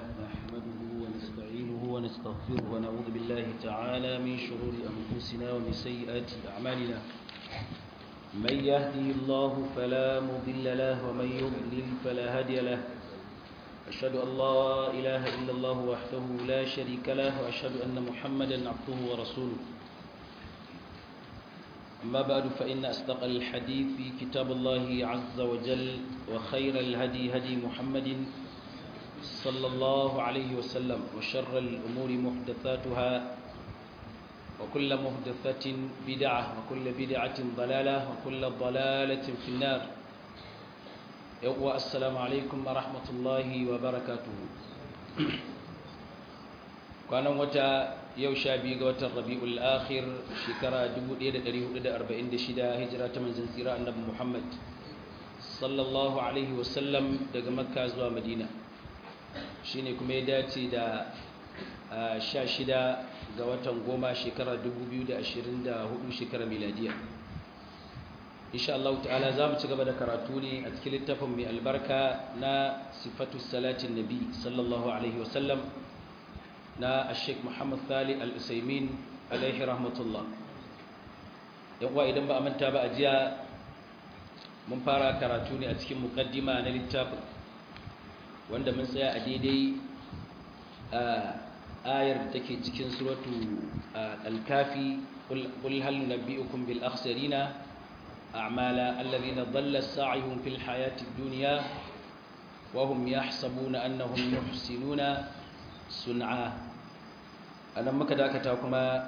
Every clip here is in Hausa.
نحمده ونستعينه ونستغفره ونعوذ بالله تعالى من شرور أنفسنا ومن سيئات أعمالنا من يهده الله فلا مضل له ومن يضلل فلا هادي له أشهد أن لا إله إلا الله وحده لا شريك له وأشهد أن محمدا عبده ورسوله أما بعد فإن أصدق الحديث في كتاب الله عز وجل وخير الهدي هدي محمد صلى الله عليه وسلم وشر الأمور محدثاتها وكل محدثة بدعة وكل بدعة ضلالة وكل ضلالة في النار يقوى السلام عليكم ورحمة الله وبركاته كان وتا yau sha biyu ga watan rabi'ul akhir shekara 1446 hijira ta manzon tsira annabi Muhammad sallallahu alaihi wasallam daga makka zuwa madina shine kuma ya dace da sha shida ga watan goma shekara 2024 shekara miladiya insha Allah ta'ala za mu ci gaba da karatu ne a cikin littafin mai albarka na sifatu salatin nabi sallallahu alaihi wasallam na Sheikh Muhammad Thali Al-Usaimin alaihi rahmatullah yawa idan ba a manta ba a jiya mun fara karatu ne a cikin mukaddima na littafin wanda mun tsaya a daidai ayar da take cikin suratu al-kafi qul hal nabiyukum bil akhsarina a'mala alladhina dhalla sa'yuhum fil hayati ad-dunya wa hum yahsabuna annahum yuhsinuna sun'a anan muka dakata kuma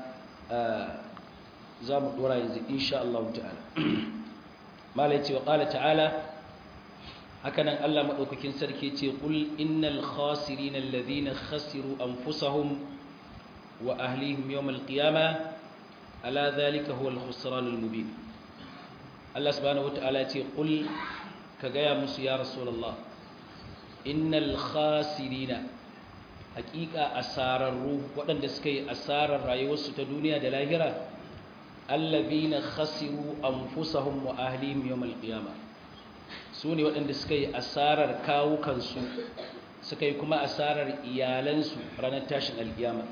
za mu dora yanzu insha Allah ta'ala malai ce wa qala ta'ala hakanan Allah madaukakin sarki ce qul innal khasirina alladhina khasiru anfusahum wa ahlihim yawm alqiyamah ala dhalika huwa alkhusran almubin Allah subhanahu wataala ce qul ka gaya musu ya rasulullah innal khasirina hakika asararru waɗanda suka yi asarar rayuwarsu ta duniya da lahira allazina khasiru anfusahum wa ahlihim yawmal qiyamah su ne waɗanda suka yi asarar kawukansu suka yi kuma asarar iyalansu ranar tashin alkiyama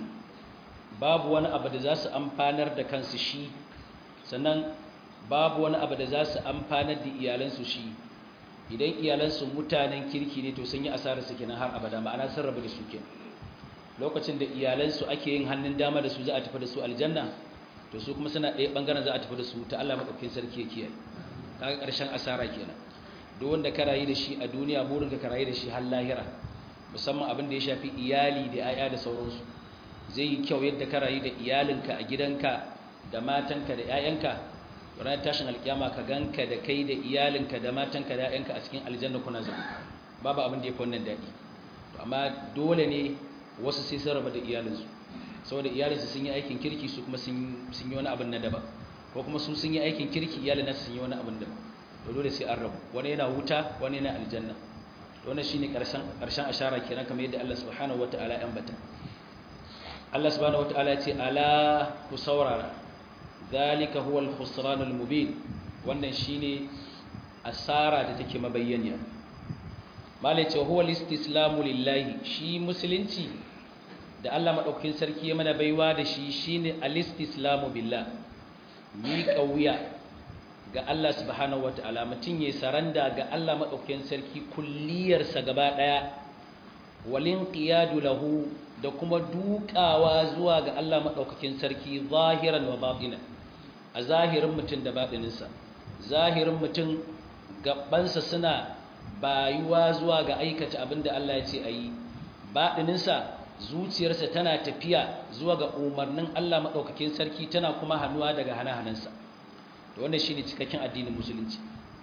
babu wani abu da za su amfanar da kansu shi sannan babu wani abu da za su amfanar da iyalansu shi idan iyalansu mutanen kirki ne to sun yi asarar su kenan har abada ma'ana sun rabu da su kenan lokacin da iyalansu ake yin hannun dama da su za a tafi da su aljanna to su kuma suna ɗaya ɓangaren za a tafi da su ta Allah maɗaukin sarki ya kiyaye kaga ƙarshen asara kenan duk wanda ka rayu da shi a duniya burin ka rayu da shi har lahira musamman abin da ya shafi iyali da 'ya'ya da sauransu zai yi kyau yadda ka rayu da iyalinka a gidanka da matanka da 'ya'yanka ranar tashin alkiyama ka ganka da kai da iyalinka da matanka da 'ya'yanka a cikin aljanna kuna zama babu abin da ya fi wannan daɗi amma dole ne wasu sai sun raba da iyalinsu saboda iyalinsu sun yi aikin kirki su kuma sun yi wani abin na daba ko kuma su sun yi aikin kirki iyalin nasu sun yi wani abin daba to dole sai an rabu wani yana wuta wani yana aljanna wannan shine karshen karshen ashara kenan kamar yadda Allah subhanahu wataala ya ambata Allah subhanahu wataala ya ce ala ku saurara zalika huwa al-khusran al-mubin wannan shine asara da take mabayyaniya malai ce huwa al-istislamu lillahi shi musulunci da Allah madaukakin sarki ya mana baiwa da shi shine al-istislamu billah mi kauya ga Allah subhanahu wataala mutun yayin saranda ga Allah madaukakin sarki kulliyar sa gaba daya walin qiyadu lahu da kuma dukawa zuwa ga Allah madaukakin sarki zahiran wa batinan a zahirin mutum da baɗininsa zahirin mutum gabansa suna bayuwa zuwa ga aikata abin da Allah ya ce a yi baɗininsa zuciyarsa tana tafiya zuwa ga umarnin Allah maɗaukakin sarki tana kuma hannuwa daga hana-hanansa da wannan shi ne cikakken addinin musulunci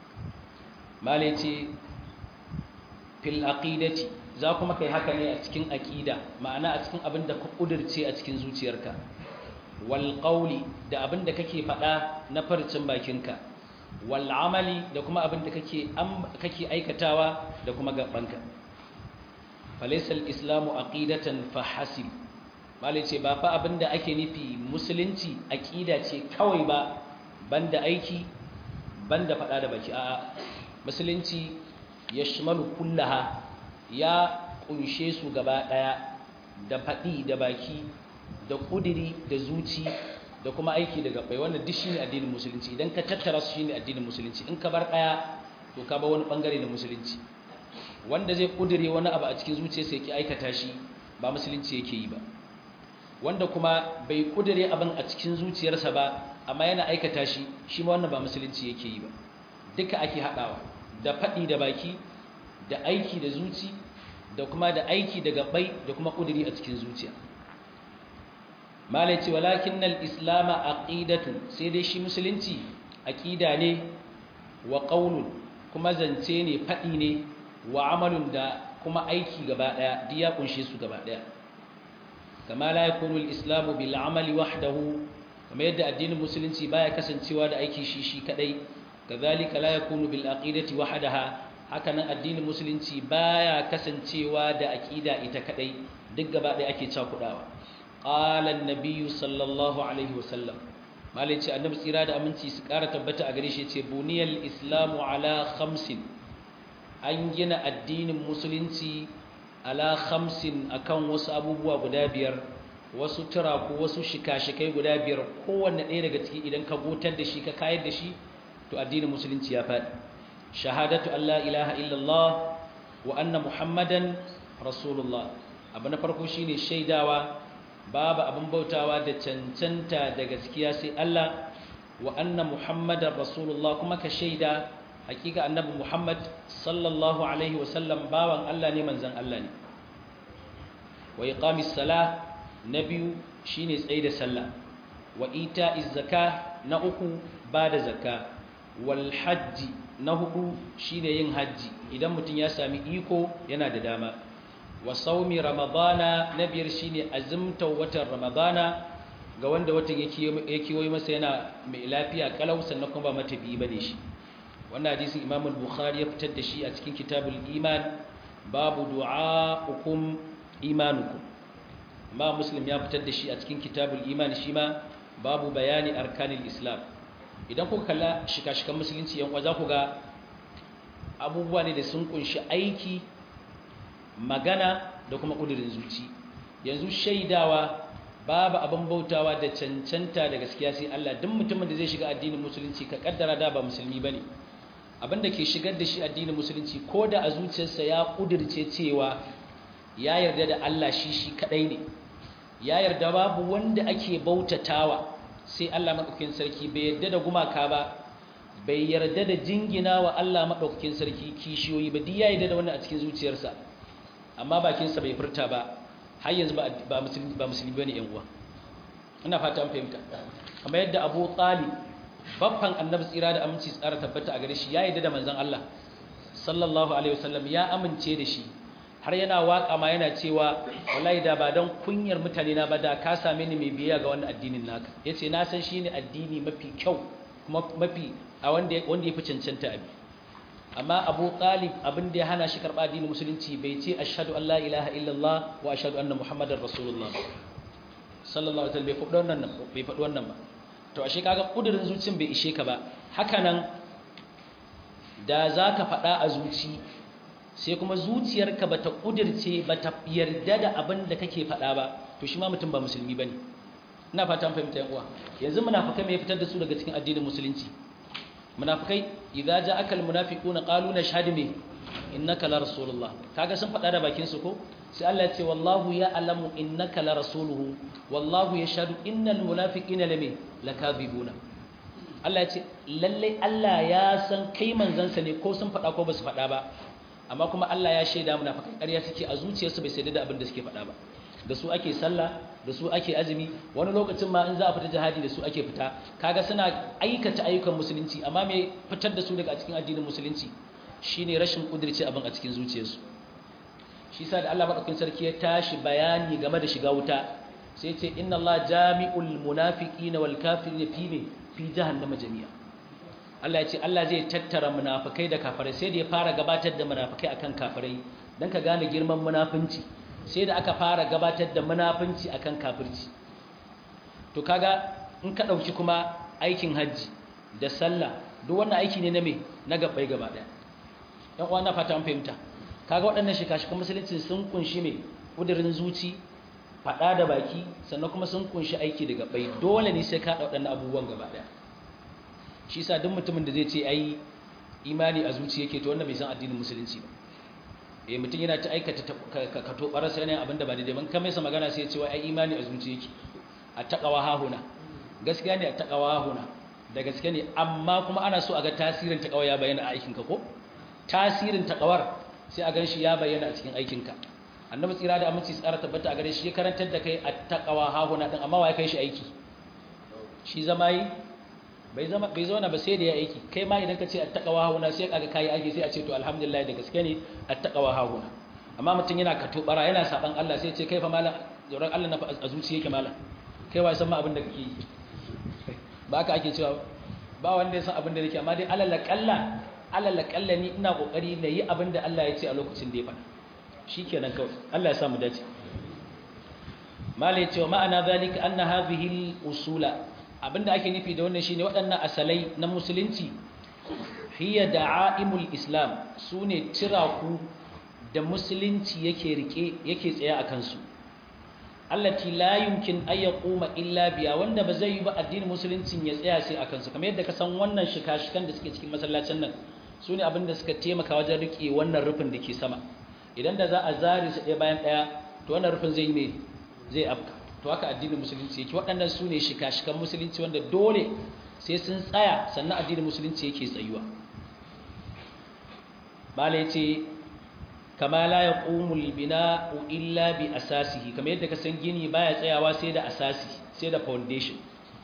mala ya ce fil aqidati za kuma kai haka ne a cikin aqida ma'ana a cikin abin da ka ƙudurce a cikin zuciyarka walƙauli da abin da kake faɗa na farcin bakinka wal'amali da kuma abin da kake aikatawa da kuma gabanka falaisal islamu aqidatan fahasib malai ce ba fa abin da ake nufi musulunci aqida ce kawai ba banda aiki banda faɗa da baki a'a musulunci yashmalu kullaha ya kunshe su gaba daya da faɗi da baki da ƙudiri da zuci da kuma aiki da gabai wannan duk shine addinin musulunci idan ka tattara su shine addinin musulunci in ka bar daya to ka ba wani bangare na musulunci wanda zai ƙudire wani abu a cikin zuciyarsa yake aikata shi ba musulunci yake yi ba wanda kuma bai ƙudire abin a cikin zuciyarsa ba amma yana aikata shi shi ma wannan ba musulunci yake yi ba duka ake haɗawa da faɗi da baki da aiki da zuci da kuma da aiki da gabai da kuma ƙudiri a cikin zuciya malai ce walakin nal islama aqidatu sai dai shi musulunci aqida ne wa qaulun kuma zance ne faɗi ne wa amalun da kuma aiki gaba ɗaya duk ya kunshe su gaba ɗaya kama la yakunu al-islamu bil amali wahdahu kamar yadda addinin musulunci baya kasancewa da aiki shi shi kadai kazalika la yakunu bil aqidati wahdaha hakanan addinin musulunci baya kasancewa da aqida ita kadai duk gaba ɗaya ake cakudawa qala an-nabiy sallallahu alaihi wasallam malai ce annabi tsira da aminci su ƙara tabbata a gare shi yace buniyal islamu ala khamsin an gina addinin musulunci ala khamsin akan wasu abubuwa guda biyar wasu turaku wasu shika-shikai guda biyar kowanne ɗaya daga ciki idan ka gotar da shi ka kayar da shi to addinin musulunci ya faɗi shahadatu Allah ilaha illallah wa anna muhammadan rasulullah abu na farko shine shaidawa babu abin bautawa da cancanta da gaskiya sai Allah wa anna muhammadan rasulullah kuma ka shaida hakika annabi muhammad sallallahu alaihi wasallam bawan Allah ne manzan Allah ne wa iqamis salah na biyu shine tsaye da sallah wa ita'iz zaka na uku bada zakka wal hajji na hudu shine yin hajji idan mutum ya sami iko yana da dama wa saumi ramadana na biyar shine azumta watan ramadana ga wanda watan yake yi masa yana mai lafiya kalau sannan kuma ba matafi bane shi wannan hadisin Imam al-Bukhari ya fitar da shi a cikin Kitabul Iman babu du'a'ukum imanukum amma Muslim ya fitar da shi a cikin Kitabul Iman shi ma babu bayani arkanil Islam idan kuka kalla shika-shikan musulunci yan za ku ga abubuwa ne da sun kunshi aiki magana da kuma kudirin zuci yanzu shaidawa babu abin bautawa da cancanta da gaskiya sai Allah duk mutumin da zai shiga addinin musulunci ka kaddara da ba musulmi bane abinda ke shigar da shi addinin musulunci ko da a zuciyarsa ya kudirce cewa ya yarda da Allah shi shi kadai ne ya yarda babu wanda ake bautatawa sai Allah madaukakin sarki bai yarda da gumaka ba bai yarda da jingina wa Allah madaukakin sarki kishiyoyi ba duk ya yarda da wannan a cikin zuciyarsa amma bakinsa bai furta ba har yanzu ba musulmi ba musulmi bane yan uwa ina fata an fahimta kamar yadda Abu Talib babban annabi tsira da aminci tsara tabbata a gare shi ya yarda da manzon Allah sallallahu alaihi wasallam ya amince da shi har yana waka ma yana cewa wallahi da ba dan kunyar mutane na ba da ka same ni mai biya ga wannan addinin naka yace na san shine addini mafi kyau kuma mafi a wanda wanda yafi cancanta abi amma Abu Talib abin da ya hana shi karba addinin musulunci bai ce ashhadu an la ilaha illallah wa ashhadu anna muhammadar rasulullah sallallahu alaihi wasallam bai faɗi wannan bai faɗi wannan ba to ashe kaga kudirin zuciyar bai ishe ka ba hakanan da zaka faɗa a zuci sai kuma zuciyarka bata kudirce bata yarda da abin da kake faɗa ba to shi ma mutum ba musulmi bane ina fata an fahimta yan uwa yanzu munafikai me fitar da su daga cikin addinin musulunci munafikai idza ja'aka almunafiquna qalu nashhadu me innaka la rasulullah kaga sun faɗa da bakin su ko sai Allah ya ce wallahu ya'lamu innaka la rasuluhu wallahu yashhadu innal munafiqina lame lakadhibuna Allah ya ce lalle Allah ya san kai manzansa ne ko sun faɗa ko ba su faɗa ba amma kuma Allah ya shaida munafikai ƙarya suke a zuciyarsu bai sai da abin da suke faɗa ba da su ake sallah da su ake azumi wani lokacin ma in za a fita jihadi da su ake fita kaga suna aikata ayyukan musulunci amma me fitar da su daga cikin addinin musulunci shine rashin kudirce abin a cikin zuciyarsu shi sa da Allah madaukakin sarki ya tashi bayani game da shiga wuta sai ce inna Allah jami'ul munafiqina wal kafirina fi me fi jahannama jami'a Allah ya ce Allah zai tattara munafikai da kafirai sai da ya fara gabatar da munafikai akan kafirai dan ka gane girman munafinci sai da aka fara gabatar da munafinci akan kafirci to kaga in ka dauki kuma aikin haji da sallah duk wannan aiki ne na me na gabbai gaba daya yan uwa na fata an fahimta kaga waɗannan shika-shikan musulunci sun kunshi mai ƙudurin zuci faɗa da baki sannan kuma sun kunshi aiki daga bai dole ne sai ka ɗau waɗannan abubuwan gaba ɗaya shi sa duk mutumin da zai ce ai imani a zuci yake to wannan bai san addinin musulunci ba eh mutum yana ta aikata ka to barasa yana abin da ba daidai ban kamar sa magana sai ya ce wai ai imani a zuci yake a taqwa hahuna gaskiya ne a taqwa hahuna da gaske ne amma kuma ana so a ga tasirin taqwa ya bayyana a aikinka ko tasirin taqwar sai a gan shi ya bayyana a cikin aikinka annabi tsira da aminci tsara tabbata a gare shi ya karantar da kai a taqwa hahuna din amma wai kai shi aiki shi zama yi bai zama bai zauna ba sai da ya aiki kai ma idan ka ce attaqwa hahuna sai kaga kai aiki sai a ce to alhamdulillah da gaske ne attaqwa hahuna amma mutum yana katobara yana saban Allah sai ya ce kai fa malam tsoron Allah na a zuciya yake malam kai wai san ma abin da kake yi ba haka ake cewa ba wanda ya san abin da nake amma dai alal kalla alal kalla ni ina kokari na yi abin da Allah ya ce a lokacin da ya faɗa shikenan kawai Allah ya sa mu dace malai cewa ma'ana zalika anna hadhihi al-usula abinda ake nufi da wannan shine waɗannan asalai na musulunci hiya da'aimul islam sune tiraku da musulunci yake rike yake tsaye a kansu allati la yumkin ay yaquma illa biya wanda ba zai yi ba addinin musuluncin ya tsaya sai a kansu kamar yadda ka san wannan shika-shikan da suke cikin masallacin nan sune abinda suka taimaka wajen rike wannan rufin da ke sama idan da za a zare su ɗaya bayan ɗaya to wannan rufin zai yi ne zai afka to haka addinin musulunci yake waɗannan su ne shika-shikan musulunci wanda dole sai sun tsaya sannan addinin musulunci yake tsayuwa bala ya ce kama la ya ƙumul bina illa bi asasihi kamar yadda ka san gini baya tsayawa sai da asasi sai da foundation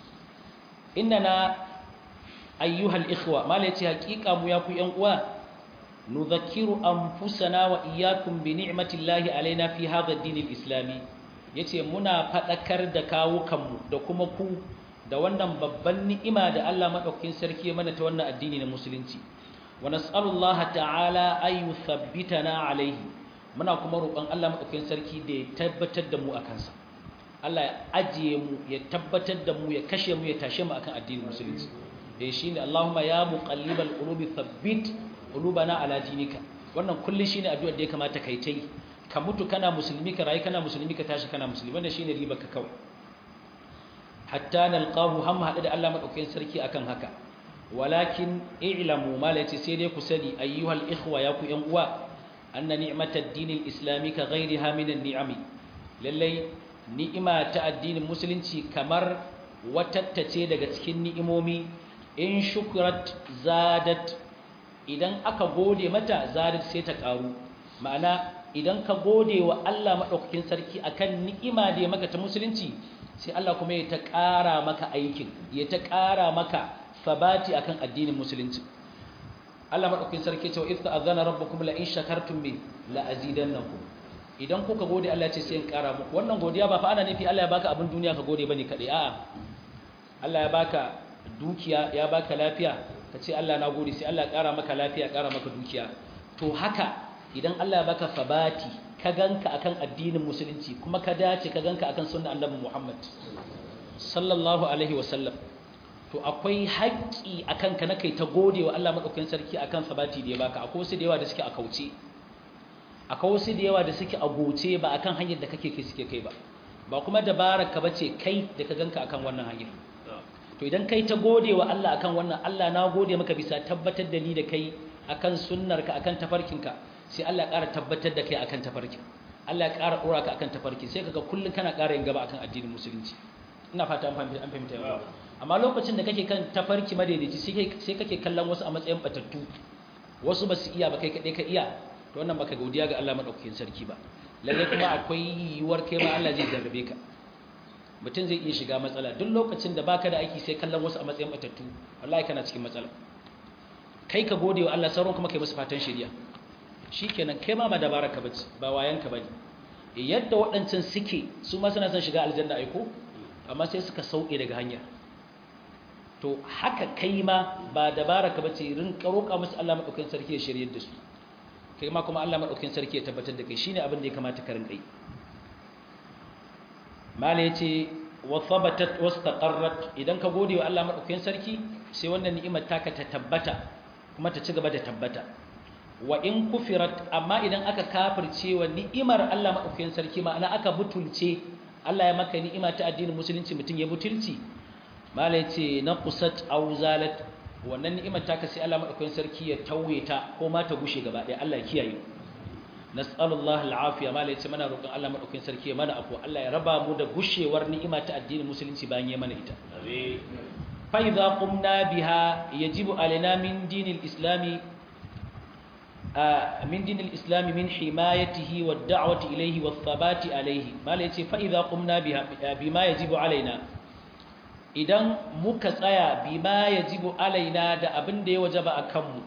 inna na ayyuhal ikhwa mala ya ce haƙiƙa mu ya ku ‘yan uwa nudhakiru anfusana wa iyyakum bi ni'matillahi alaina fi hadha ad-din al-islami ya ce muna faɗakar da kawukanmu da kuma ku da wannan babban ni'ima da Allah maɗaukakin sarki mana ta wannan addini na musulunci wa nas'alullaha ta'ala ay yuthabbitana alayhi muna kuma roƙon Allah maɗaukakin sarki da ya tabbatar da mu a kansa Allah ya ajiye mu ya tabbatar da mu ya kashe mu ya tashe mu akan addinin musulunci eh shine Allahumma ya muqallibal qulubi thabbit qulubana ala dinika wannan kullun shine addu'ar da ya kamata kai ta yi ka mutu kana musulmi ka rayu kana musulmi ka tashi kana musulmi wannan shine ribar ka kawai hatta nalqahu hamma hada da Allah madaukakin sarki akan haka walakin i'lamu mala yace sai dai ku sani ayyuhal ikhwa ya ku yan uwa anna ni'matad dinil islami ka ghayriha min an-ni'ami lallai ni'ima ta addinin musulunci kamar watattace daga cikin ni'imomi in shukrat zadat idan aka gode mata zadat sai ta karu ma'ana idan ka gode wa Allah maɗaukakin sarki akan ni'ima da ya maka ta musulunci sai Allah kuma ya ta ƙara maka aikin ya ta ƙara maka sabati akan addinin musulunci Allah maɗaukakin sarki ce wa idza azana rabbukum la in shakartum bi la azidannakum idan kuka gode Allah ce sai in ƙara muku wannan godiya ba fa ana nufi Allah ya baka abin duniya ka gode bane kadai a'a Allah ya baka dukiya ya baka lafiya ka ce Allah na gode sai Allah ya ƙara maka lafiya ya ƙara maka dukiya to haka idan Allah ya baka sabati ka ganka akan addinin musulunci kuma ka dace ka ganka akan sunnar annabi Muhammad sallallahu alaihi wasallam to akwai haƙƙi akan ka na kai ta gode wa Allah madaukakin sarki akan sabati da ya baka akwai wasu da yawa da suke a kauce akwai wasu da yawa da suke a goce ba akan hanyar da kake kai suke kai ba ba kuma dabarar ka bace kai da ka ganka akan wannan hanyar to idan kai ta gode wa Allah akan wannan Allah na gode maka bisa tabbatar da ni da kai akan sunnarka akan tafarkinka sai Allah ya ƙara tabbatar da kai akan tafarkin Allah ya ƙara ɗora ka akan tafarkin sai kaga kullun kana ƙara yin gaba akan addinin musulunci ina fata an fahimta an fahimta yau amma lokacin da kake kan tafarki madaidaici sai kake kallon wasu a matsayin batattu wasu ba su iya ba kai kaɗai ka iya to wannan baka godiya ga Allah madaukakin sarki ba lalle kuma akwai yiwuwar kai ma Allah zai jarrabe ka mutum zai iya shiga matsala duk lokacin da baka da aiki sai kallon wasu a matsayin batattu wallahi kana cikin matsala kai ka gode wa Allah sauran kuma kai musu fatan shari'a shikenan kai ma ba dabara ka bace ba wayan ka bane yadda waɗancan suke su ma suna son shiga aljanna aiko amma sai suka sauke daga hanya to haka kai ma ba dabara ka bace rin roƙa musu Allah madaukakin sarki ya shiryar da su kai ma kuma Allah madaukakin sarki ya tabbatar da kai shine abin da ya kamata ka rinka yi mala yace wa thabatat wastaqarrat idan ka gode wa Allah madaukakin sarki sai wannan ni'imar taka ta tabbata kuma ta ci gaba da tabbata wa in kufirat amma idan aka kafirce wa ni'imar Allah madaukakin sarki ma'ana aka butulce Allah ya maka ni'ima ta addinin musulunci mutum ya butulci malai ce na qusat aw zalat wannan ni'imar ta kasi Allah madaukakin sarki ya tauye ta ko ma ta gushe gaba ɗaya Allah ya kiyaye nas'alullah al'afiya malai ce mana roƙon Allah madaukakin sarki ya mana afu Allah ya raba mu da gushewar ni'ima ta addinin musulunci bayan ya mana ita amin fa idza qumna biha yajibu alaina min dinil islami من دين الإسلام من حمايته والدعوة إليه والثبات عليه ما ليتي فإذا قمنا بها بما يجب علينا idan muka tsaya bima yajibu alaina da abin da ya wajaba a kanmu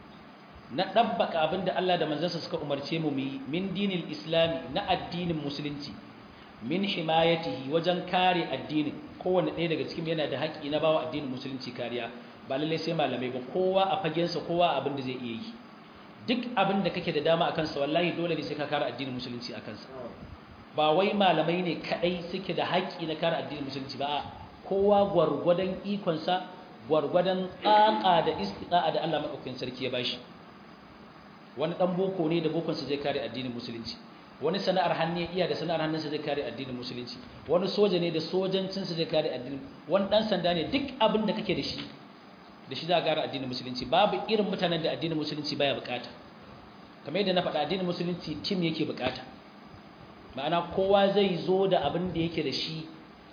na dabbaka abin da Allah da manzansa suka umarce mu mu min dinil islami na addinin musulunci min himayatihi wajen kare addinin kowanne ɗaya daga cikin yana da haƙƙi na bawa addinin musulunci kariya ba lallai sai malamai ba kowa a fagensa kowa abin da zai iya yi duk abin da kake da dama a kansa wallahi dole ne sai ka kare addinin musulunci a kansa ba wai malamai ne kadai suke da haƙƙi na kare addinin musulunci ba kowa gwargwadon ikonsa gwargwadon tsaka da istiqa'a da Allah madaukakin sarki ya bashi wani dan boko ne da bokonsa zai kare addinin musulunci wani sana'ar hannu ya iya da sana'ar hannunsa zai kare addinin musulunci wani soja ne da sojancinsa zai kare addinin wani dan sanda ne duk abin da kake da shi da shi za a gara addinin musulunci babu irin mutanen da addinin musulunci baya bukata kamar yadda na faɗa addinin musulunci tim yake bukata ma'ana kowa zai zo da abin da yake da shi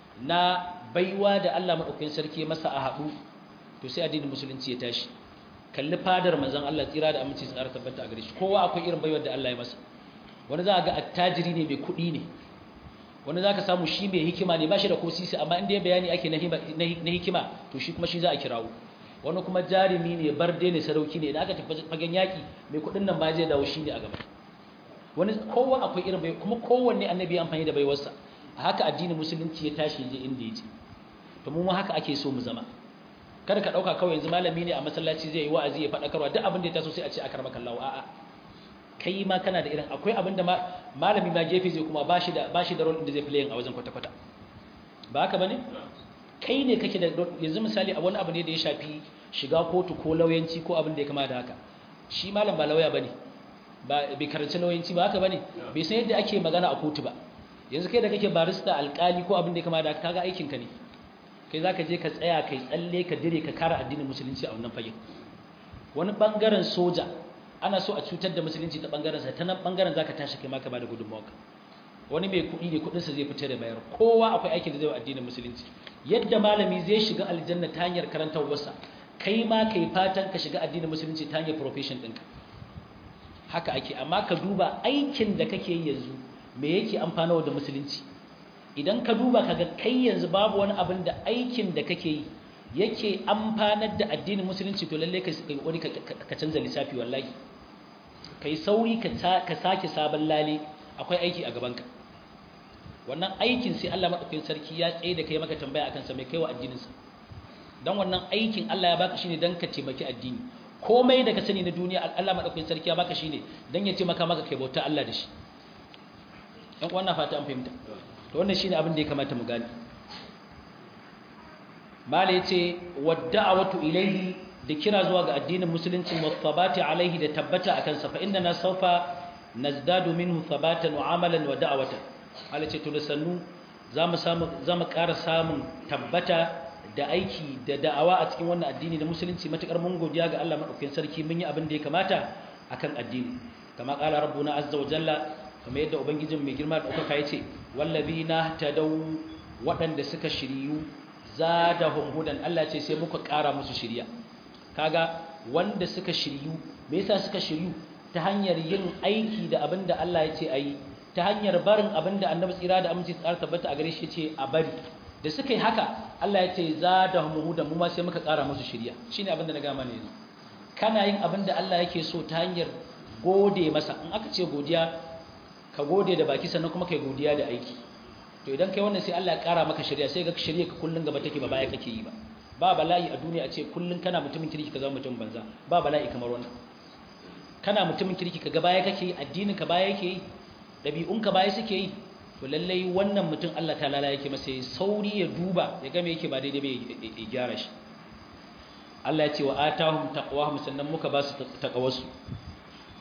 na baiwa da Allah maɗaukakin sarki masa a haɗu to sai addinin musulunci ya tashi kalli fadar manzon Allah tsira da aminci tsara tabbata a gare shi kowa akwai irin baiwar da Allah ya masa wani za a ga attajiri ne mai kuɗi ne wani za ka samu shi mai hikima ne ba shi da ko sisi amma inda ya bayani ake na hikima to shi kuma shi za a kirawo wani kuma jarumi ne barde ne sarauki ne idan aka tafi fagen yaki mai kudin nan ba zai dawo shi ne a gaba wani kowa akwai irin bai kuma kowanne annabi ya amfani da baiwarsa a haka addinin musulunci ya tashi je inda ya je to mu haka ake so mu zama kada ka dauka kawai yanzu malami ne a masallaci zai yi wa'azi ya faɗakarwa duk abin da ya taso sai a ce a karba kallawa a'a kai ma kana da irin akwai abin da malami ma gefe zai kuma bashi da bashi da role da zai play a wajen kwata-kwata ba haka bane kai ne kake da yanzu misali a wani abu ne da ya shafi shiga kotu ko lauyanci ko abin da ya kama da haka shi malam ba lauya bane ba bai karanci lauyanci ba haka bane bai san yadda ake magana a kotu ba yanzu kai da kake barista alkali ko abin da ya kama da haka kaga aikin ka ne kai zaka je ka tsaya kai tsalle ka dire ka kare addinin musulunci a wannan fagen wani bangaren soja ana so a cutar da musulunci ta bangaren sa ta nan bangaren zaka tashi kai ma ka bada gudunmawa wani mai kuɗi ne kuɗinsa zai fita da bayar kowa akwai aikin da zai wa addinin musulunci yadda malami zai shiga aljanna ta hanyar karantarwarsa kai ma kai fatan ka shiga addinin musulunci ta hanyar profession ɗinka haka ake amma ka duba aikin da kake yi yanzu me yake amfanawa da musulunci idan ka duba kaga kai yanzu babu wani abin da aikin da kake yi yake amfanar da addinin musulunci to lalle ka wani ka canza lissafi wallahi kai sauri ka sake sabon lale akwai aiki a gabanka wannan aikin sai Allah madaukakin sarki ya tsaye da kai maka tambaya akan sa mai kaiwa addinin sa dan wannan aikin Allah ya baka shine dan ka taimaki addini komai da ka sani na duniya Allah madaukakin sarki ya baka shine dan ya taimaka maka kai bauta Allah da shi dan wannan fata an fahimta to wannan shine abin da ya kamata mu gane mala yace wadda'awatu ilayhi da kira zuwa ga addinin musulunci wasabati alaihi da tabbata akan sa fa inna na sawfa nazdadu minhu thabatan wa amalan wa da'watan Allah ce to da sannu zamu samu zamu ƙara samun tabbata da aiki da da'awa a cikin wannan addini da musulunci matakar mun godiya ga Allah madaukakin sarki mun yi abin da ya kamata akan addini kama qala rabbuna azza wa jalla kamar yadda ubangijin mai girma da ɗaukaka yace wallazina tadaw waɗanda suka shiriyu zadahum hudan Allah ce sai muka ƙara musu shiriya kaga wanda suka shiryu me yasa suka shiryu ta hanyar yin aiki da abin da Allah ya ce a yi ta hanyar barin abin da annabi tsira da aminci tsara tabbata a gare shi ce a bari da suka yi haka Allah ya ce za da hudan mu ma sai muka ƙara musu shirya shine abin da na gama ne yanzu kana yin abin da Allah yake so ta hanyar gode masa in aka ce godiya ka gode da baki sannan kuma kai godiya da aiki to idan kai wannan sai Allah ya ƙara maka shirya sai ga shirya ka kullun gaba take ba baya kake yi ba ba bala'i a duniya a ce kullun kana mutumin kirki ka zama mutum banza ba bala'i kamar wannan kana mutumin kirki ka ga baya kake yi addinin ka baya yake yi ɗabi'un ka baya suke yi to lallai wannan mutum Allah ta lala yake masa ya sauri ya duba ya ga me yake ba daidai ba ya gyara shi Allah ya ce wa atahum taqwahum sannan muka ba su taqawarsu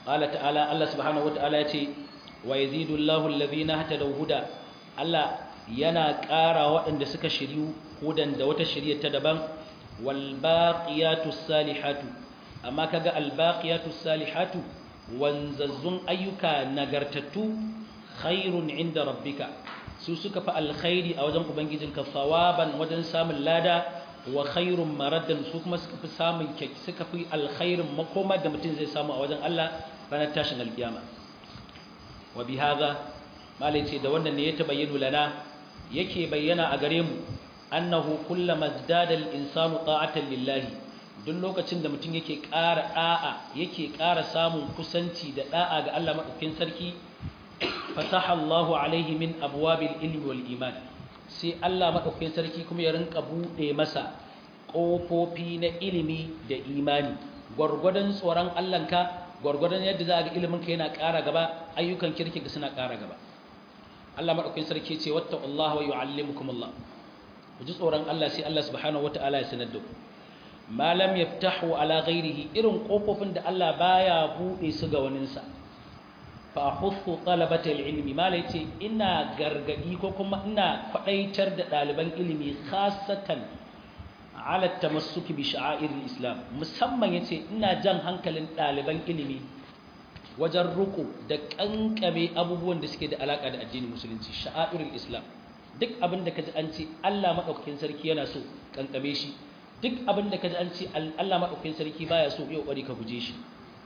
qala ta'ala Allah subhanahu wata'ala yace wa yazidu Allahu alladhina hatadaw huda Allah yana ƙara waɗanda suka shiryu hudan da wata shirya ta daban wal baqiyatus salihatu amma kaga al baqiyatus salihatu wanzazzun ayyuka nagartattu khairun inda rabbika su suka fi alkhairi a wajen ubangijinka sawaban wajen samun lada wa khairun maradan su kuma suka fi samun suka fi alkhairin makoma da mutum zai samu a wajen Allah ranar tashin alkiyama wa bi hadha malai ce da wannan ne ya tabayyana lana yake bayyana a gare mu annahu kullama zdada al-insanu ta'atan lillahi duk lokacin da mutum yake ƙara da'a yake ƙara samun kusanci da da'a ga Allah madaukakin sarki fasaha Allahu alaihi min abwabil ilmi wal iman sai Allah madaukakin sarki kuma ya rinka bude masa kofofi na ilimi da imani gwargwadon tsoron Allahnka gwargwadon yadda za ga ilimin ka yana ƙara gaba ayyukan kirki ga suna ƙara gaba Allah madaukakin sarki ce wattaqullaha wa yuallimukumullah ku ji tsoron Allah sai Allah subhanahu wataala ya sanar da ku ma lam yaftahu ala ghairihi irin kofofin da Allah baya bude su ga waninsa fa ahuthu talabata ilmi malai ce ina gargadi ko kuma ina kwadaitar da daliban ilimi khasatan ala tamassuki bi sha'air islam musamman yace ina jan hankalin daliban ilimi wajen ruku da kankame abubuwan da suke da alaka da addinin musulunci sha'air islam duk abin da kaji an ce Allah madaukakin sarki yana so kankame shi duk abin da kaji an ce Allah madaukakin sarki baya so yau bari ka guje shi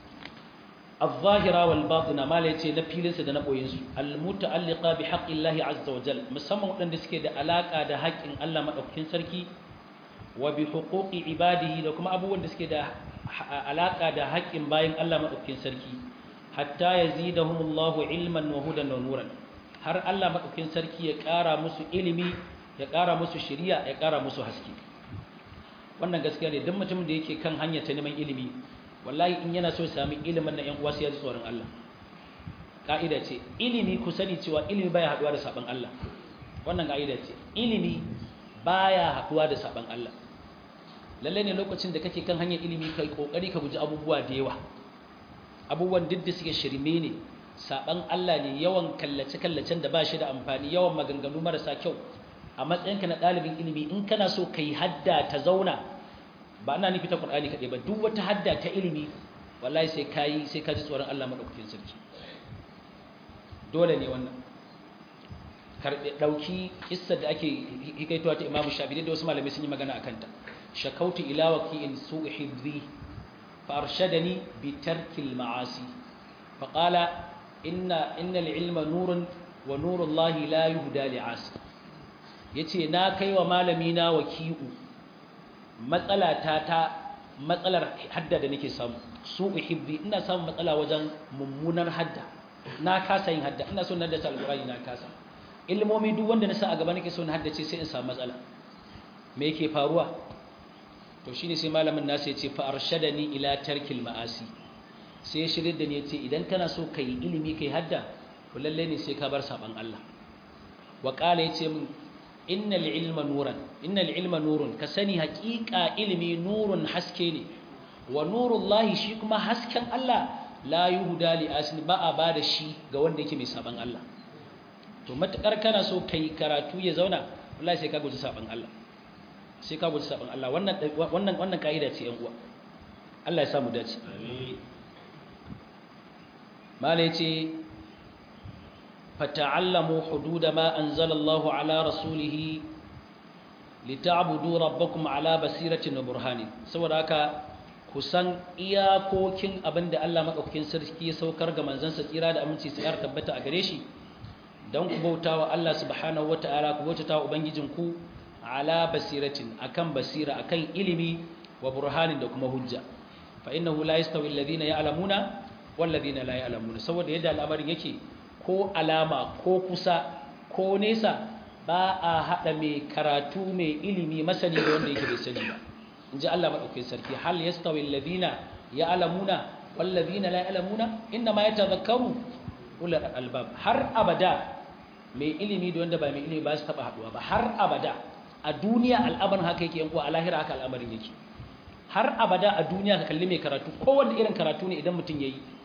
الظاهرة والباطنة ما ليتي نفيلن سد نبوين سو المتعلقة بحق الله عز وجل مسمى ودن دسكي da alaka da haƙin Allah madaukakin sarki wa bi huquqi ibadihi da kuma abubuwan da suke da alaka da haƙin bayin Allah madaukakin sarki hatta yazidahumullahu ilman wa hudan wa nuran har Allah madaukakin sarki ya ƙara musu ilimi ya ƙara musu shari'a ya ƙara musu haske wannan gaskiya ne duk mutumin da yake kan hanya ta neman ilimi wallahi in yana so ya sami ilimin nan ƴan uwa sai ya ji tsoron Allah ka'ida ce ilimi ku sani cewa ilimi baya haduwa da saban Allah wannan ka'ida ce ilimi baya haduwa da saban Allah lalle ne lokacin da kake kan hanyar ilimi kai kokari ka guji abubuwa da yawa abubuwan duk da suke shirme ne saban Allah ne yawan kallace kallacen da ba shi da amfani yawan maganganu marasa kyau a matsayinka na ɗalibin ilimi in kana so kai hadda ta zauna ba ana nufi ta Qur'ani kaɗai ba duk wata hadda ta ilimi wallahi sai kayi sai ka ji tsoron Allah madaukakin sarki dole ne wannan karbe dauki kissa da ake hikaitowa ta Imam Shafi'i da wasu malamai sun yi magana akan ta shakautu ila waqi'in su'i hibri fa arshadani bi tarkil ma'asi fa qala inna innal ilma nurun wa nurullahi la yuhda li'asi yace na kai wa malami na waki'u matsala ta ta matsalar hadda da nake samu su uhibbi ina samun matsala wajen mummunar hadda na kasa yin hadda ina so na haddace alqur'ani na kasa ilmomi duk wanda na sa a gaba nake so na haddace sai in samu matsala me yake faruwa to shine sai malamin nasu ya ce fa arshadani ila tarkil ma'asi sai ya shirye da ni ya ce idan kana so kai ilimi kai hadda to lalle ne sai ka bar saban Allah wa qala yace min innal ilma nuran innal ilma nurun ka sani haƙiƙa ilimi nurun haske ne wa nurullahi shi kuma hasken Allah la yuhda li asin ba a bada shi ga wanda yake mai saban Allah to matakar kana so kai karatu ya zauna wallahi sai ka guji saban Allah sai ka guji saban Allah wannan wannan wannan kaida ce yan uwa Allah ya samu dace amin mala yace فتعلموا حدود ما أنزل الله على رسوله لتعبدوا ربكم على بصيرة وبرهان saboda haka kusan iyakokin abinda Allah madaukakin sarki ya saukar ga manzansa tsira da aminci sai ya tabbata a gare shi dan ku bautawa Allah subhanahu wataala ku bautawa ubangijinku ala basiratin akan basira akan ilimi wa burhanin da kuma hujja fa innahu la yastawi alladhina ya'lamuna wal ladina la ya'lamuna saboda yadda al'amarin yake ko alama ko kusa ko nesa ba a haɗa mai karatu mai ilimi masani da wanda yake bai sani ba in ji Allah maɗaukai sarki hal yastawi alladhina ya'lamuna wal ladina la ya'lamuna inna ma yatadhakkaru ulul albab har abada mai ilimi da wanda ba mai ilimi ba su taba haduwa ba har abada a duniya al'amarin haka yake yankuwa a lahira haka al'amarin yake har abada a duniya ka kalli mai karatu kowanne irin karatu ne idan mutum yayi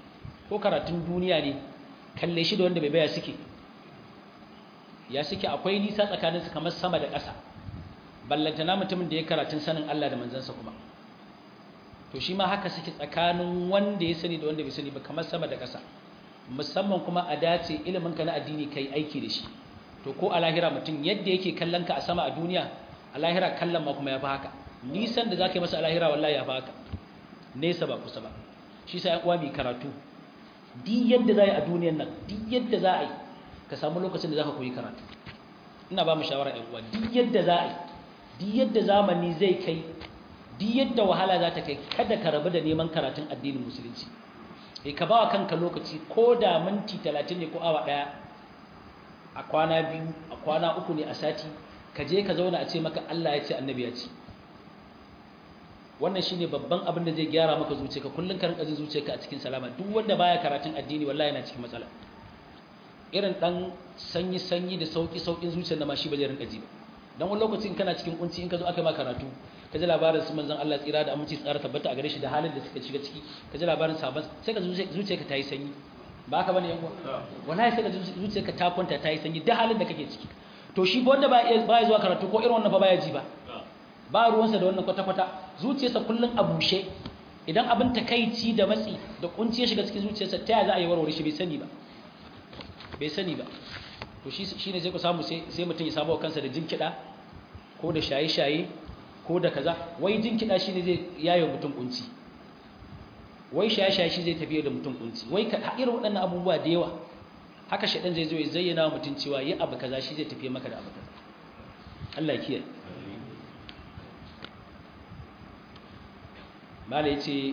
ko karatun duniya ne kalle shi da wanda bai baya suke ya suke akwai nisa tsakaninsu kamar sama da ƙasa ballantana mutumin da ya karatun sanin Allah da manzansa kuma to shi ma haka suke tsakanin wanda ya sani da wanda bai sani ba kamar sama da ƙasa musamman kuma a dace ilimin ka na addini kai aiki da shi to ko a lahira mutum yadda yake kallon ka a sama a duniya a lahira kallon ma kuma ya fi haka nisan da za ka yi masa a lahira wallahi ya fi haka nesa ba kusa ba shi sa uwa mai karatu duk yadda za a yi a duniyan nan duk yadda za a yi ka samu lokacin da za ka koyi karatu ina ba mu shawara ‘yan uwa duk yadda za a yi duk yadda zamani zai kai duk yadda wahala za ta kai kada ka rabu da neman karatun addinin musulunci e ka ba wa kanka lokaci ko da minti talatin ne ko awa ɗaya a kwana biyu a kwana uku ne a sati ka je ka zauna a ce maka Allah ya ce annabi ya ce wannan shine babban abin da zai gyara maka zuciyarka kullun ka rinka jin zuciyarka a cikin salama duk wanda baya karatun addini wallahi yana cikin matsala irin dan sanyi sanyi da sauki saukin zuciyar da ma shi ba zai rinka ji ba dan wani lokacin kana cikin kunci in ka zo aka ma karatu ka ji labarin su manzon Allah tsira da aminci tsara tabbata a gare shi da halin da suka shiga ciki ka ji labarin sabon sai ka zuciyarka ta yi sanyi ba haka bane yan uwa wallahi sai ka zuciyarka ta kwanta ta yi sanyi da halin da kake ciki to shi ba wanda ba ya zuwa karatu ko irin wannan fa baya ji ba ba ruwansa da wannan kwata-kwata zuciyarsa kullum a bushe idan abin takaici da matsi da kunci ya shiga cikin zuciyarsa ta yaya za a yi warware shi bai sani ba bai sani ba to shi ne sai ku samu sai mutum ya samu kansa da jinkiɗa ko da shaye-shaye ko da kaza wai jinkiɗa shi ne zai yayo mutum kunci wai shaye-shaye shi zai tafiye da mutum kunci wai ka irin waɗannan abubuwa da yawa haka shaɗan zai zo ya zayyana wa mutum cewa yi abu kaza shi zai tafiye maka da abu kaza Allah ya kiyaye mala ya ce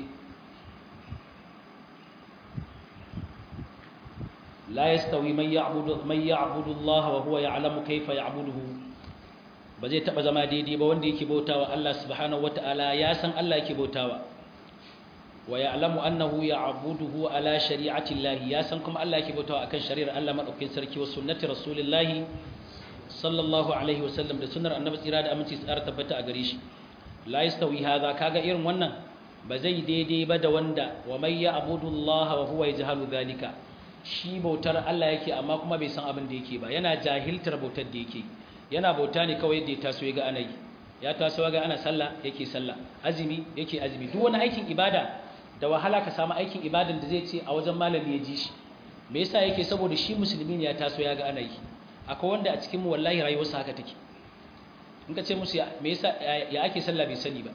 la ya stawi mai ya abudu Allah wa huwa ya alamu kaifa ya abuduhu ba zai taba zama daidai ba wanda yake bautawa Allah subhanahu wa ta'ala ya san Allah yake bautawa wa ya alamu annahu ya abuduhu ala shari'atin lahi ya san kuma Allah yake bautawa akan shari'ar Allah maɗaukin sarki wa sunnati rasulillahi sallallahu alaihi wasallam da sunnar annabi tsira da aminci tsara tabbata a gare shi la yastawi hadha kaga irin wannan ba zai daidai ba da wanda wa mai ya abudu Allah wa huwa yajhalu dhalika shi bautar Allah yake amma kuma bai san abin da yake ba yana jahiltar bautar da yake yana bauta ne kawai yadda ya taso ya ga ana yi ya taso ga ana sallah yake sallah azumi yake azumi duk wani aikin ibada da wahala ka samu aikin ibadan da zai ce a wajen malami ya ji shi me yasa yake saboda shi musulmi ne ya taso ya ga ana yi akwai wanda a cikin mu wallahi rayuwarsa haka take in ka ce musu me yasa ya ake sallah bai sani ba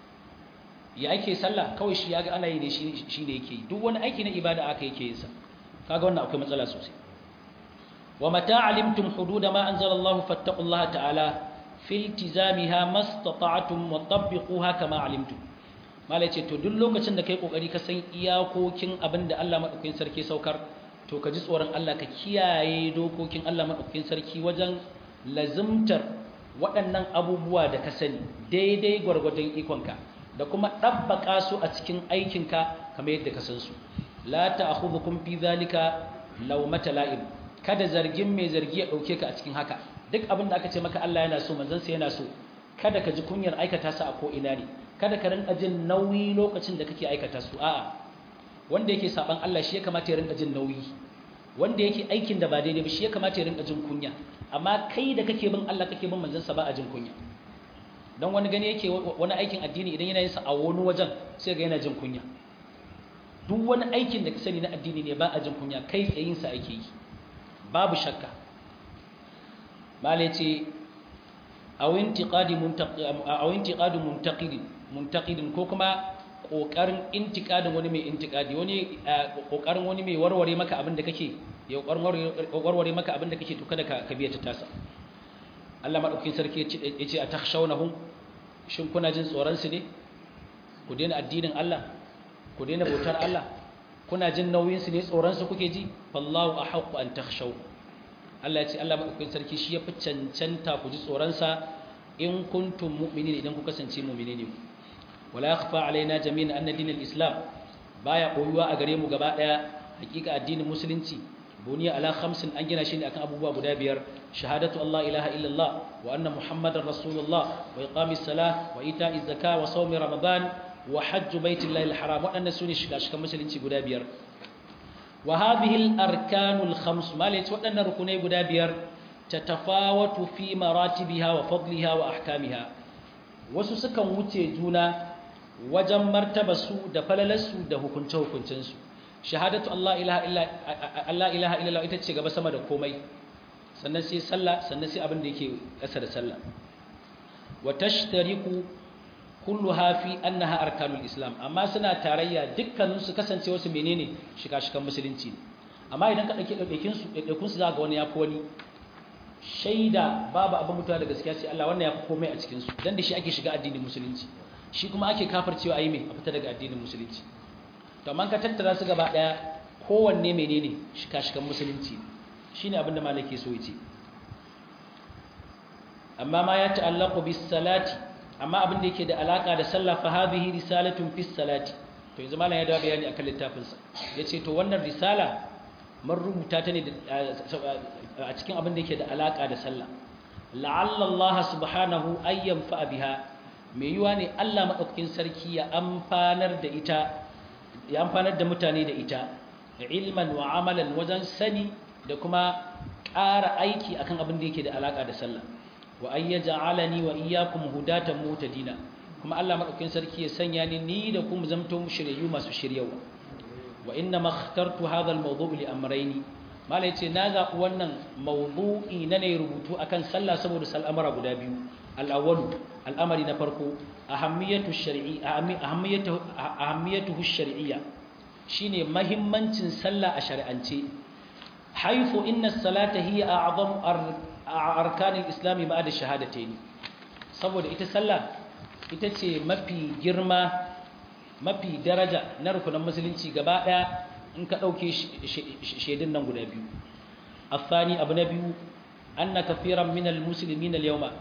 ya ake sallah kawai shi ya ga ana yi ne shi ne yake yi duk wani aiki na ibada aka yake yin sa kaga wannan akwai matsala sosai wa mata alimtum hudud ma anzala Allah fattaqullaha ta'ala fi iltizamiha mastata'tum wa tabbiquha kama alimtum mala ce to duk lokacin da kai kokari ka san iyakokin abinda Allah madaukakin sarki saukar to ka ji tsoron Allah ka kiyaye dokokin Allah madaukakin sarki wajen lazimtar waɗannan abubuwa da ka sani daidai gwargwadon ikonka da kuma ɗabbaƙa su a cikin aikinka kamar yadda ka san su la ta'khudhukum fi zalika lawmata la'im kada zargin mai zargi ya dauke ka a cikin haka duk abin da aka ce maka Allah yana so manzon sa yana so kada ka ji kunyar aikata su a ko ina ne kada ka rinka jin nauyi lokacin da kake aikata su a'a wanda yake saban Allah shi ya kamata ya rinka jin nauyi wanda yake aikin da ba daidai ba shi ya kamata ya rinka jin kunya amma kai da kake bin Allah kake bin manzon sa ba a jin kunya dan wani gani yake wani aikin addini idan yana yin sa a wani wajen sai ga yana jin kunya duk wani aikin da ka sani na addini ne ba a jin kunya kai tsayin sa ake yi babu shakka mala ce aw intiqadi muntaqid aw intiqadu muntaqid muntaqidin ko kuma kokarin intiqadin wani mai intiqadi wani kokarin wani mai warware maka abin da kake ya warware maka abin da kake to kada ka biya ta tasa Allah madaukakin sarki ya ce a takhshawnahum shin kuna jin tsoron su ne ku daina addinin Allah ku daina bautar Allah kuna jin nauyin su ne tsoron su kuke ji fallahu ahqqu an takhshaw Allah ya ce Allah madaukakin sarki shi yafi cancanta ku ji tsoron sa in kuntum mu'minin idan ku kasance mu'mini ne wala yakhfa alaina jami'an anna dinal islam baya koyuwa a gare mu gaba daya hakika addinin musulunci buniya ala khamsin an gina shi ne akan abubuwa guda biyar shahadatu Allah ilaha illallah wa anna muhammadar rasulullah wa iqamis salah wa ita'iz zakah wa sawmi ramadan wa hajju baitillahi alharam wadannan sune shiga shikan musulunci guda biyar wa hadhihi al-arkanul khams malai waɗannan rukunai guda biyar tatafawatu fi maratibiha wa fadliha wa ahkamiha wasu sukan wuce juna wajen martabarsu da falalarsu da hukunce-hukuncensu shahadatu Allah ilaha illa Allah ilaha illallah ita ce gaba sama da komai sannan sai sallah sannan sai abin da yake ƙasa da sallah wa tashtariku kulluha fi annaha arkanul islam amma suna tarayya dukkanin su kasance wasu menene shika-shikan musulunci ne amma idan ka dauke daukin su daukun su zaka ga wani yafi wani shaida babu abin mutuwa da gaskiya sai Allah wannan yafi komai a cikin su dan da shi ake shiga addinin musulunci shi kuma ake kafircewa ayi mai a fita daga addinin musulunci to amma ka tattara su gaba daya kowanne menene shika-shikan musulunci shine abin da malaki so yace amma ma ya ta'allaqu bis salati amma abin da yake da alaka da sallah fa hadhihi risalatun fis salati to yanzu malam ya dawo bayani akan littafin sa yace to wannan risala mun rubuta ta ne a cikin abin da yake da alaka da sallah la'alla Allah subhanahu ayyam fa biha me yiwa ne Allah madaukakin sarki ya amfanar da ita ya amfanar da mutane da ita ilman wa amalan wajen sani da kuma ƙara aiki akan abin da yake da alaka da sallah wa an yaj'alani wa iyyakum hudatan mutadina kuma Allah madaukakin sarki ya sanya ni ni da kuma zamto shiriyu masu shiryawa wa inna ma ikhtartu hadha al-mawdu' li amrayni mala yace na zaɓi wannan mawdu'i na ne rubutu akan sallah saboda sal'amara guda biyu al-awwal al'amari na farko ahammiyatu shar'i ahammiyatu ahammiyatuhu shar'iyya shine mahimmancin sallah a shari'ance haifu inna as-salata hiya a'zamu arkanin islami ba da shahadatai saboda ita sallah ita ce mafi girma mafi daraja na rukunan musulunci gaba daya in ka dauke shaidun nan guda biyu afani abu na biyu anna kafiran minal muslimin al-yawma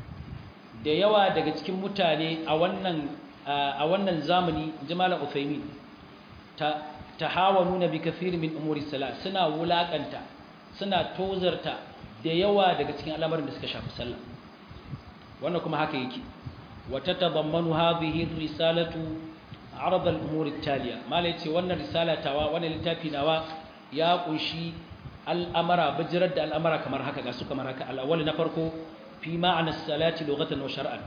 da yawa daga cikin mutane a wannan a wannan zamani jama'a Uthaymin ta tahawanuna bi kafirin min umuri salat suna wulakanta suna tozarta da yawa daga cikin al'amarin da suka shafi sallah wannan kuma haka yake wa tatabammanu hadhihi risalatu arad al-umur at-taliya mala yace wannan risala tawa wannan littafi nawa ya kunshi al'amara bijirar da al'amara kamar haka ga su kamar haka al-awwal na farko fi ma'ana as-salati lughatan wa shar'an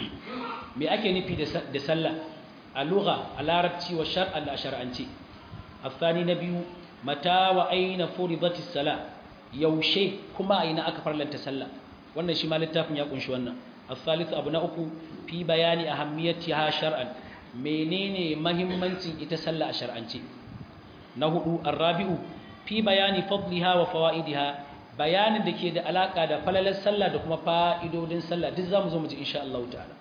me ake nufi da sallah a lugha a larabci wa shar'an da shar'anci الثاني نبي متى وأين فرضت الصلاة yaushe kuma a ina aka farlanta sallah wannan shi ma littafin ya kunshi wannan al-thalith abu na uku fi bayani ahammiyatiha shar'an menene mahimmancin ita sallah a shar'ance na hudu ar-rabi'u fi bayani fadliha wa fawaidiha bayanin da ke da alaka da falalar sallah da kuma fa'idodin sallah duk zamu zo mu ji insha Allah ta'ala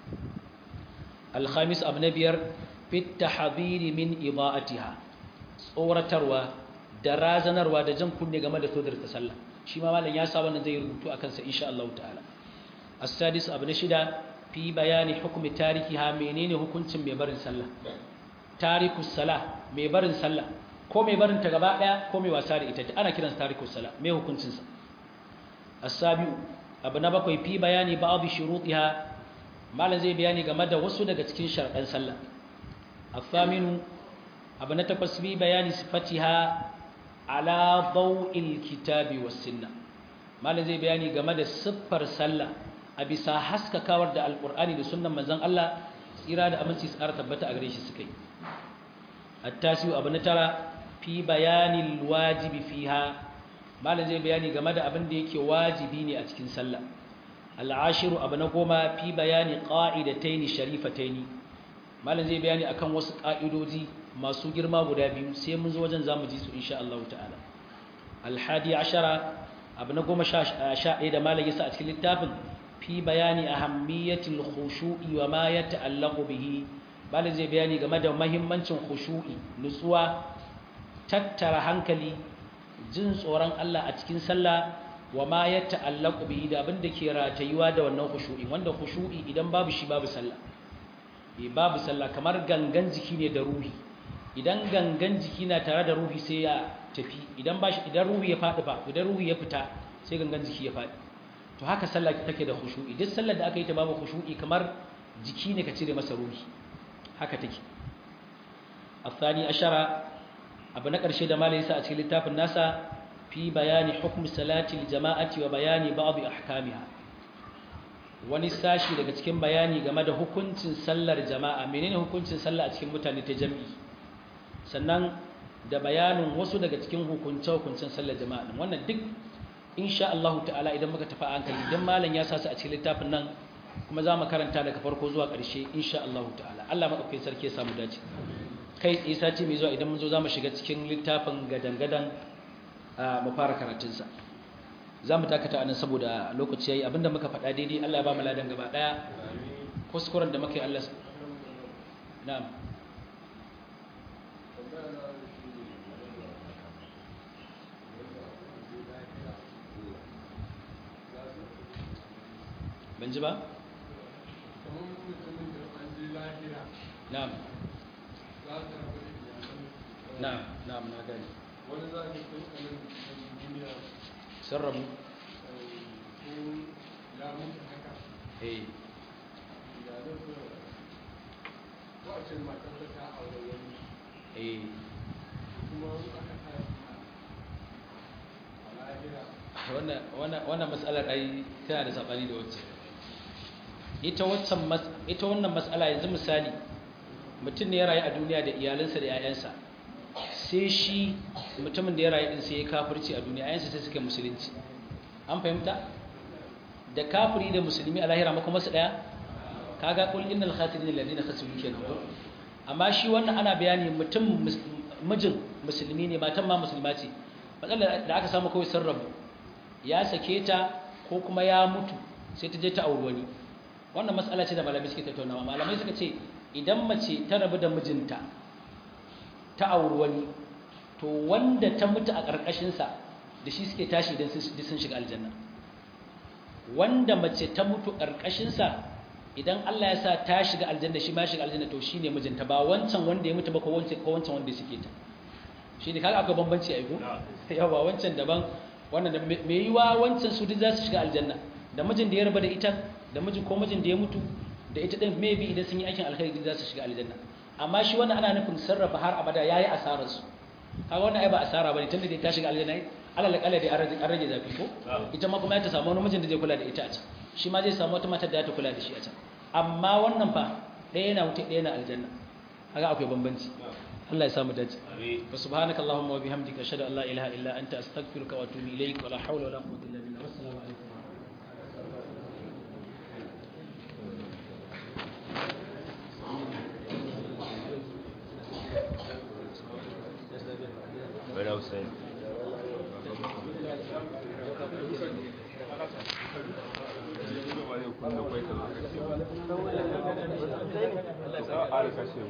al-khamis abu na biyar fi tahdhiri min ida'atiha tsoratarwa da razanarwa da jan kunne game da todar ta sallah shi ma malam ya sa wannan zai rubutu akan sa insha Allah ta'ala as-sadis abu na shida fi bayani hukmi tarikiha menene hukuncin mai barin sallah tarikus salah mai barin sallah ko mai barin ta gaba daya ko mai wasa da ita ana kiransa tarikus salah me hukuncin sa as-sabiu abu na bakwai fi bayani ba'd shurutiha malam zai bayani game da wasu daga cikin sharɗan sallah as-saminu abu na takwas fi bayani sifatiha ala daw'il kitabi was sunna malam zai bayani game da siffar sallah a bisa haskakawar da alqur'ani da sunnan manzon Allah tsira da aminci su ƙara tabbata a gare shi suka yi at-tasiu abu na tara fi bayanil wajibi fiha malam zai bayani game da abin da yake wajibi ne a cikin sallah al-ashiru abu na goma fi bayani qa'idataini sharifataini malam zai bayani akan wasu ka'idoji masu girma guda biyu sai mun zo wajen zamu ji su insha Allah ta'ala al-hadi ashara abu na goma sha ɗaya da malam yasa a cikin littafin fi bayani ahammiyatil khushu'i wa ma yata'allaqu bihi malam zai bayani game da muhimmancin khushu'i nutsuwa tattara hankali jin tsoron Allah a cikin sallah wa ma ya ta'allaku bihi da abin da ke ratayuwa da wannan khushu'i wanda khushu'i idan babu shi babu sallah eh babu sallah kamar gangan jiki ne da ruhi idan gangan jiki na tare da ruhi sai ya tafi idan ba shi idan ruhi ya fadi ba idan ruhi ya fita sai gangan jiki ya fadi to haka sallah take da khushu'i duk sallar da aka yi ta babu khushu'i kamar jiki ne ka cire masa ruhi haka take الثاني عشر abu na ƙarshe da malai sa a cikin littafin nasa fi bayani hukm salati jama'ati wa bayani ba'd ahkamiha wani sashi daga cikin bayani game da hukuncin sallar jama'a menene hukuncin sallah a cikin mutane ta jami'i sannan da bayanin wasu daga cikin hukunce-hukuncen sallar jama'a din wannan duk insha Allah ta'ala idan muka tafi hankali idan malam ya sa su a cikin littafin nan kuma za mu karanta daga farko zuwa ƙarshe insha Allah ta'ala Allah madaukakin sarki ya samu dace kai tsaye sati mai zuwa idan mun zo za mu shiga cikin littafin gadan-gadan mu fara karatunsa za mu takata anan saboda lokaci yayi abinda muka faɗa daidai Allah ya ba mu ladan gaba ɗaya kuskuren da muka yi Allah na'am ban ji ba? na'am na'am na'am na gani wani za ka kai kanin duniya sun rabu ko ya mutu haka eh ya nufi wacin matar da ta aure wani eh kuma wani aka sa a lahira wannan wannan wannan mas'alar ai tana da sabani da wacce ita waccan mas- ita wannan mas'ala yanzu misali mutum ne ya rayu a duniya da iyalansa da 'ya'yansa sai shi mutumin da ya rayu din sai ya kafirci a duniya 'ya'yansa sai suka yi musulunci an fahimta da kafiri da musulmi a lahira makoma su daya kaga kul innal khasirin alladhina khasiru kenan ko amma shi wannan ana bayani mutum mus- mijin musulmi ne matan ma musulma ce matsalar da aka samu kawai sun rabu ya sake ta ko kuma ya mutu sai ta je ta auri wani wannan matsala ce da malamai suke tattaunawa malamai suka ce idan mace ta rabu da mijinta ta auri wani to wanda ta mutu a ƙarƙashinsa da shi suke tashi idan sun shiga aljanna wanda mace ta mutu ƙarƙashinsa idan Allah ya sa ta shiga aljanna shi ma ya shiga aljanna to shine mijinta ba wancan wanda ya mutu ba ko wancan ko wancan wanda suke ta shine kaga akwai bambanci a ko yawa wancan daban wannan da me yiwa wancan su duk za su shiga aljanna da mijin da ya raba da ita da mijin ko mijin da ya mutu da ita din maybe idan sun yi aikin alkhairi za su shiga aljanna amma shi wannan ana nufin sarrafa har abada yayi asarar su kaga wannan ai ba asara bane tunda dai ta shiga aljanna alal kala dai an rage zafi ko ita ma kuma ya ta samu wani mijin da zai kula da ita a can shi ma zai samu wata matar da za ta kula da shi a can amma wannan fa ɗaya yana wuce ɗaya yana aljanna kaga akwai bambanci Allah ya samu dace wa subhanaka allahumma wa bihamdika ashhadu an la ilaha illa anta astaghfiruka wa atubu ilaik wa la hawla wa la quwwata illa billah wassalamu alaikum Right outside. Ka ƙara kashe